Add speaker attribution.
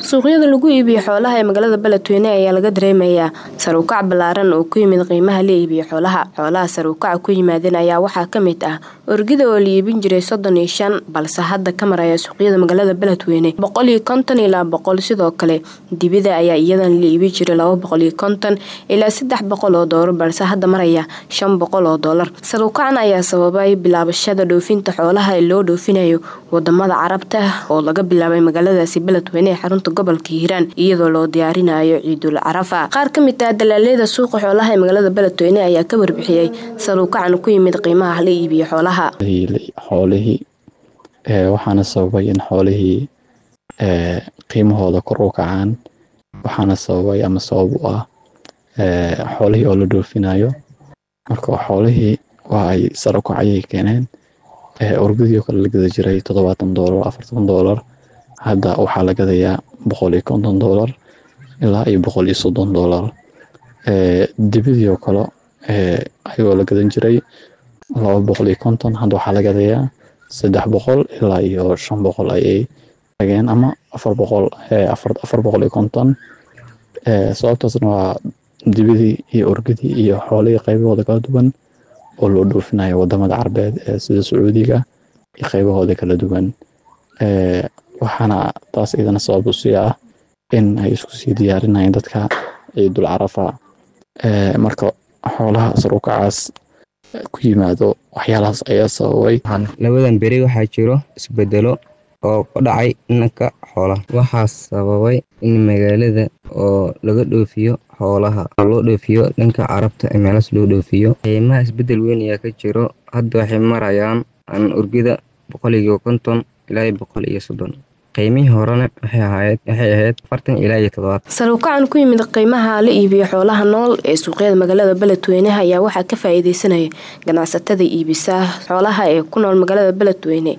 Speaker 1: suuqyada lagu iibiyo xoolaha ee magaalada beledweyne ayaa laga dareemayaa saruukac ballaaran oo ku yimid qiimaha la iibiyo xoolaha xoolaha saruukaca ku yimaadeen ayaa waxaa ka mid ah orgida oo la iibin jiray soddon iyo shan balse hadda ka maraya suuqyada magaalada beledweyne boqol iyo konton ilaa boqol sidoo kale dibida ayaa iyadan la iibin jiray laba boqol iyo konton ilaa saddex boqol oo doolar balse hadda maraya shan boqol oo doolar saruukacan ayaa sababay bilaabashada dhoofinta xoolaha ee loo dhoofinayo wadamada carabta oo laga bilaabay magaaladaasi beledweyne ee xarunta gobolka hiiraan iyadoo loo diyaarinayo ciidul carafa qaar ka mid ah dalaaleyda suuqa xoolaha ee magaalada beledweyne ayaa ka warbixiyey saruukacan ku yimid qiimaha la iibiyo xoolaha
Speaker 2: xoolihii waxaana sababay in xoolihii qiimahooda kor u kacaan waxaana sababay ama sabab u ah xoolihii oo la dhoofinayo marka xoolihii waa ay sarukac ayay keeneen orgadii oo kale la gada jiray toddobaatan doolar afartan doolar hadda waxaa la gadayaa boqol iyo konton doolar ilaa iyo boqol iyo soddon doolar dibidii oo kale ayagoo la gadan jiray laba boqol iyo konton hadda waxaa la gadayaa saddex boqol ilaa iyo shan boqol ayay tageen ama afar boqol afar boqol iyo konton sababtaasna waa dibidii iyo orgadii iyo xoolihii qaybahooda kala duwan oo loo dhoofinayo wadamada carbeed sida sacuudiga iyo qaybahooda kala duwan waxaana taas idana sabab u sii ah in ay isku sii diyaarinayeen dadka ciidul carafa marka xoolaha sarukacaas ku yimaado waxyaalahaas ayaa sababay
Speaker 3: labadan beri waxaa jiro isbedelo oo ka dhacay dhanka xoolaha waxaa sababay in magaalada oo laga dhoofiyo xoolaha oo loo dhoofiyo dhanka carabta ee meelaas loo dhoofiyo qiimaha isbedel weyn ayaa ka jiro hadda waxay marayaan an urgida boqol iyo konton ilaa boqol iyo soddon qiimihii horena waxay ahayd waxay ahayd afartan ilaa iyo toddobaatan
Speaker 1: saruukacan ku yimid qiimaha la iibiyo xoolaha nool ee suuqyada magaalada beledweyne ayaa waxaa ka faa-iideysanaya ganacsatada iibisa xoolaha ee ku nool magaalada beledweyne